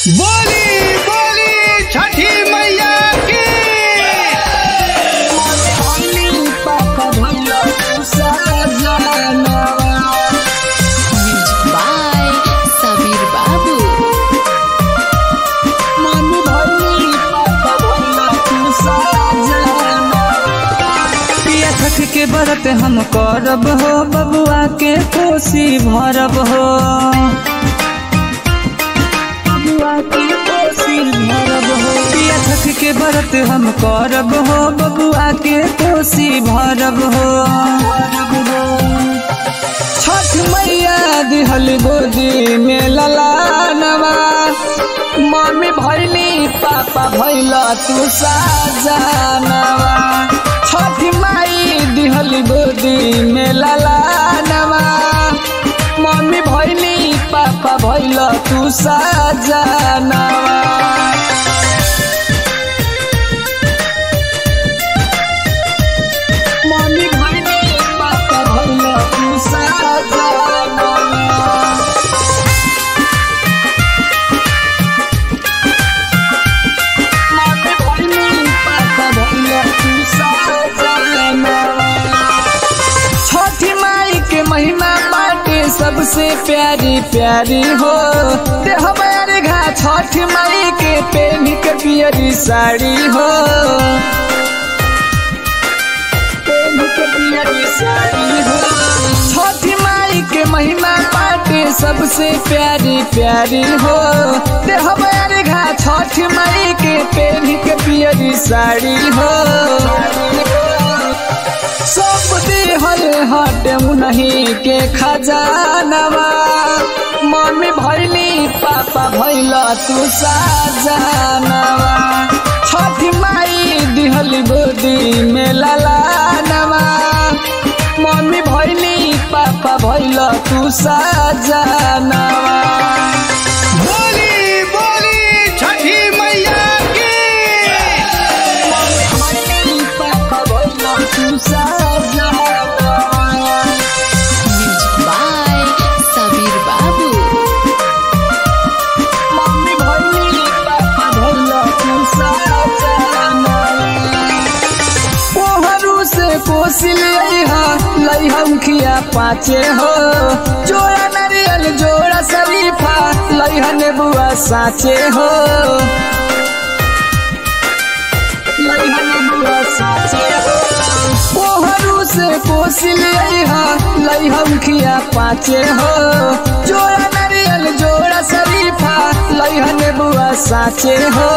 बोली बोली छठी मैया की Music by Sabir Babu. पिया छठ के व्रत हम करब हो बबुआ के कोसी भरब हो बबुआ के कोसी भरब हो पिया छठ के व्रत हम करब हो बबुआ के कोसी भरब हो छठ मैया दिहल गोदी में ललानवा मम्मी भैली पापा भैल तू साजनवा छठ माई दिहल गोदी में ललानवा मम्मी भैली पापा भैल तू साजनवा मम्मी भैली पापा भैल तू साजनवा छठी माई के महीना बाटे सबसे प्यारी प्यारी हो देह बैर घा छठ माई के पेन के पियरी साड़ी हो पेन के पियरी साड़ी हो छठी माई के महीना बाटे सबसे प्यारी प्यारी हो देह बैर घा छठ माई के पेन के पियरी साड़ी हो सब दिहल हट नहीं के खजानवा मम्मी भैली पापा भैल तू साजनवा छठ माई दिहल गोदी में ललानवा मम्मी भैली पापा भैल तू साजनवा बोली बोली छठी मैया की Music by Sabir Babu. ओहरू से कोसिल लैहम खिया पाचे हो जोड़ा नारियल जोड़ा शरीफा लैहन बुआ साचे हो लैहन बुआ साचे हो ओहरू से कोसिल लैहम खिया पाचे हो जोड़ा नारियल जोड़ा शरीफा लैहन बुआ साचे हो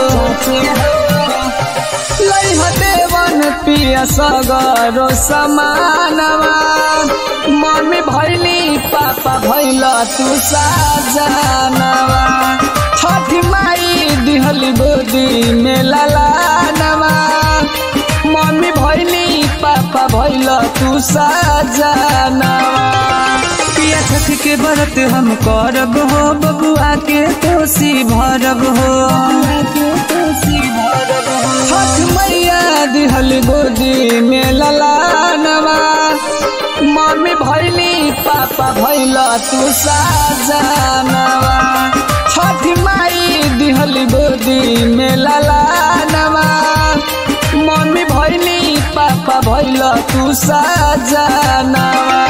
लैह देवन पिया सगरो समानवा मम्मी भैली पापा भैल तू साजनवा छठ माई दिहली गोदी में ललानवा मम्मी भैली पापा भैल तू साजनवा पिया छठ के व्रत हम करब हो बबुआ के कोसी भरब हो छठ मैया दिहल गोदी में ललानवा मम्मी भैली पापा भैल तू साजनवा छठ माई दिहल गोदी में ललानवा मम्मी भैली पापा भैल तू साजनवा